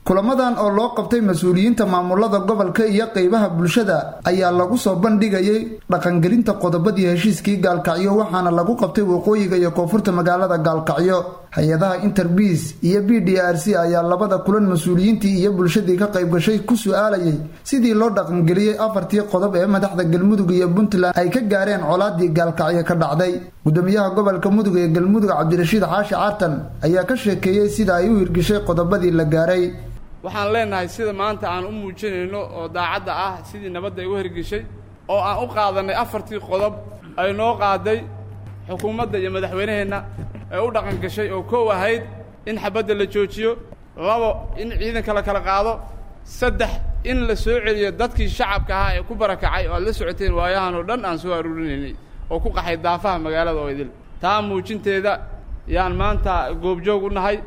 kulamadan oo loo qabtay mas-uuliyiinta maamulada gobolka iyo qeybaha bulshada ayaa lagu soo bandhigayay dhaqangelinta qodobadii heshiiskii gaalkacyo waxaana lagu qabtay waqooyiga iyo koonfurta magaalada gaalkacyo hay-adaha interbiis iyo b d r c ayaa labada kulan mas-uuliyiintii iyo bulshadii ka qayb gashay ku su-aalayay sidii loo dhaqangeliyey afartii qodob ee madaxda galmudug iyo puntland ay ka gaareen colaadii gaalkacyo ka dhacday gudoomiyaha gobolka mudug ee galmudug cabdirashiid xaashi caartan ayaa ka sheekeeyey sida ay u hirgishay qodobadii la gaaray waxaan leenahay sida maanta aan u muujinayno oo daacadda ah sidii nabadda ay u hirgishay oo aan u qaadannay afartii qodob ay noo qaaday xukuumadda iyo madaxweynaheenna ee u dhaqan gashay oo kow ahayd in xabadda la joojiyo labo in ciidanka la kala qaado saddex in la soo celiyo dadkii shacabka ahaa ee ku barakacay oo aad la socoteen waayahan oo dhan aan soo aruurinaynay oo ku qaxay daafaha magaalada oo idil taa muujinteeda yaan maanta goobjoog u nahay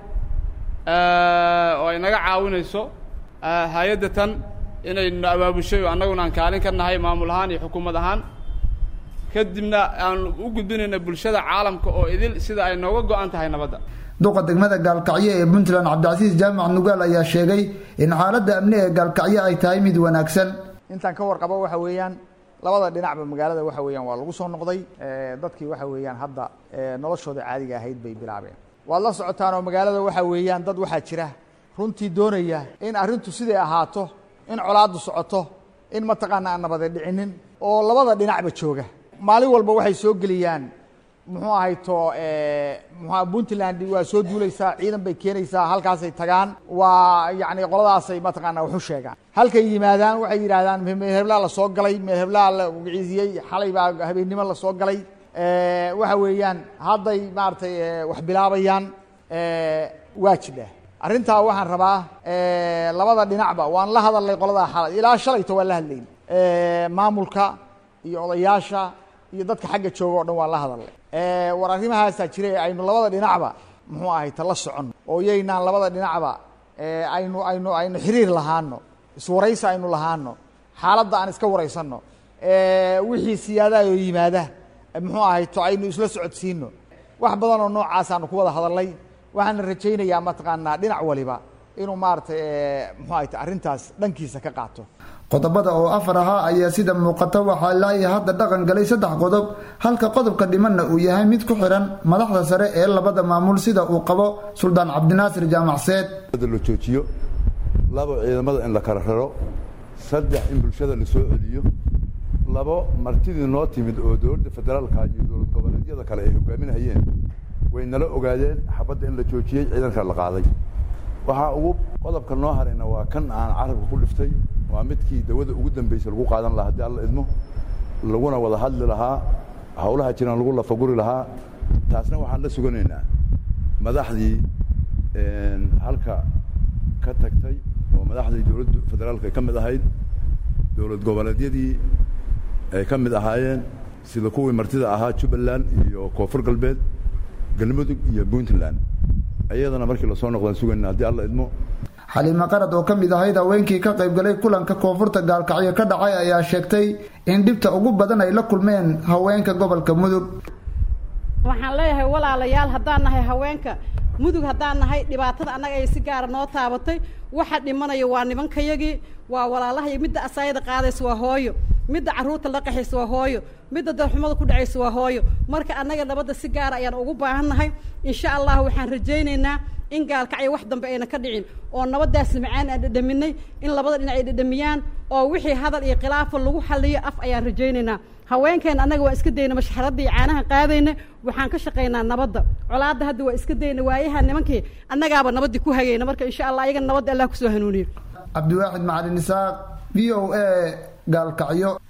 oo ay naga caawinayso hay-adda tan inaynu abaabushay oo annaguna aan kaalin ka nahay maamul ahaan iyo xukuumad ahaan kadibna aan u gudbinayna bulshada caalamka oo idil sida ay nooga go-an tahay nabadda duqa degmada gaalkacyo ee puntland cabdicasiis jaamac nugaal ayaa sheegay in xaaladda amni ee gaalkacyo ay tahay mid wanaagsan intaan ka warqabo waxa weeyaan labada dhinacba magaalada waxa weeyaan waa lagu soo noqday dadkii waxa weeyaan hadda noloshooda caadiga ahayd bay bilaabeen waad la socotaan oo magaalada waxa weeyaan dad waxaa jira runtii doonaya in arrintu siday ahaato in colaaddu socoto in mataqaana aan nabade dhicinin oo labada dhinacba jooga maalin walba waxay soo geliyaan muxuu ahayto mxua puntland waa soo duulaysaa ciidan bay keenaysaa halkaasay tagaan waa yacni qoladaasay mataqaana waxu sheegaan halkay yimaadaan waxay yidhaahdaan meherblaa la soo galay meherblaa la wiciisiyey xalay baa habeennimo la soo galay waxa weeyaan hadday maaragtay wax bilaabayaan waa jidha arrintaa waxaan rabaa labada dhinacba waan la hadalnay qoladaa xalay ilaa shalayto waan la hadlayn maamulka iyo odayaasha iyo dadka xagga jooga o dhan waan la hadalnay war arrimahaasaa jira aynu labada dhinacba muxuu ahay tala soconno oo yaynaan labada dhinacba aynu aynu aynu xiriir lahaano iswaraysi aynu lahaano xaaladda aan iska waraysanno wixii siyaadaha oo yimaada muxuu ahayto aynu isla socodsiino wax badan oo noocaasaanu ku wada hadalnay waxaana rajaynayaa mataqaanaa dhinac waliba inuu maaragtay muxuu ahayto arrintaas dhankiisa ka qaato qodobada oo afar ahaa ayaa sida muuqata waxaa laaya hadda dhaqan galay saddex qodob halka qodobka dhimanna uu yahay mid ku xiran madaxda sare ee labada maamul sida uu qabo suldaan cabdinaasir jaamacseed la joojiyo labo ciidamada in la kala raro saddex in bulshada la soo celiyo labo martidii noo timid oo dowladda federaalka iyo dowlad goboleedyada kale ay hogaaminayeen way nala ogaadeen xabadda in la joojiyey ciidanka la qaaday waxaa ugu qodobka noo harayna waa kan aan carabka ku dhiftay waa midkii dawada ugu dambaysa lagu qaadan lahaa haddii alla idmo laguna wada hadli lahaa hawlaha jiraan lagu lafaguri lahaa taasna waxaan la suganaynaa madaxdii halka ka tagtay oo madaxdii dowladda federaalka ay ka mid ahayd dowlad goboleedyadii ay ka mid ahaayeen sida kuwii martida ahaa jubbaland iyo koonfur galbeed galmudug iyo puntland iyadana markii lasoo noqdaan sugayna haddii alla idmo xaliime qarad oo ka mid ahayd haweenkii ka qaybgalay kulanka koonfurta gaalkacyo ka dhacay ayaa sheegtay in dhibta ugu badan ay la kulmeen haweenka gobolka mudug waxaan leeyahay walaalayaal haddaan nahay haweenka mudug haddaan nahay dhibaatada annaga ay si gaara noo taabatay waxa dhimanaya waa nimankayagii waa walaalahay midda asaayada qaadaysa waa hooyo midda carruurta la qaxaysa waa hooyo midda darxumada ku dhacaysa waa hooyo marka annaga nabadda si gaara ayaan ugu baahan nahay insha allah waxaan rajaynaynaa in gaalkacyo wax dambe ayna ka dhicin oo nabadaas macaan aan dhadhaminay in labada dhinac ay dhadhamiyaan oo wixii hadal iyo khilaafa lagu xaliyo af ayaan rajaynaynaa haweenkeena annaga waan iska dayna mashxaradda iyo caanaha qaadayna waxaan ka shaqaynaa nabadda colaadda hadda waa iska dayna waayaha nimankii annagaaba nabaddii ku hagayna marka insha allah ayagana nabadda allah kusoo hanuuniyo cabdiwaaxid macalin isaaq v o a gaalkacyo